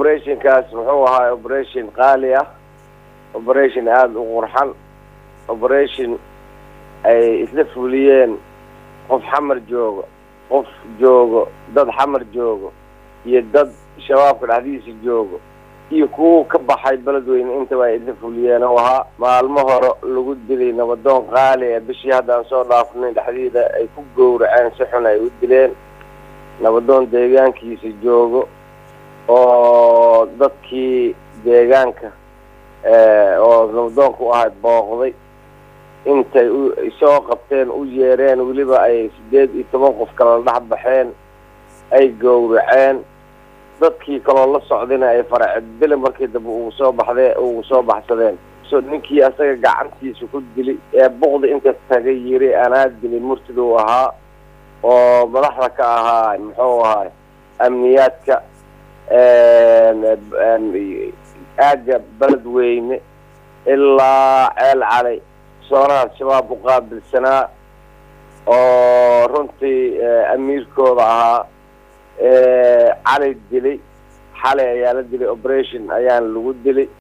operationkaas muxuu ahaa operation qaali ah operation aada u qurxan operation ay isla fuliyeen qof xamar joogo qof joogo dad xamar joogo iyo dad shabaabka dhexdiisa joogo iyo kuwa ka baxay beledweyne intaba ay isla fuliyeen oo ahaa maalmo hore lagu dilay nabadoon qaali ee bishii haddaan soo dhaafnay dhexdiida ay ku gowraceen si xun ay u dileen nabadoon deegaankiisa joogo oo dadkii deegaanka oo nabadoonka u ahayd booqday intay u soo qabteen u yeereen weliba ay sideed iyo toban qof kala dhex baxeen ay gowraceen dadkii kaloo la socdayna ay faracdile markii dambe ugu soo baxdee ugu soo baxsadeen so ninkii asaga gacantiisa ku dili ee buqdi inta tagay yiri anaa dilay murtid uu ahaa oo madaxda ka ahaa muxuu ahaa amniyaadka aagga beledweyne ilaa ceel calay soonaha shabaab u qaabilsanaa oo runtii amiirkooda ahaa cali dilay xalay ayaa la dilay operation ayaan lagu dilay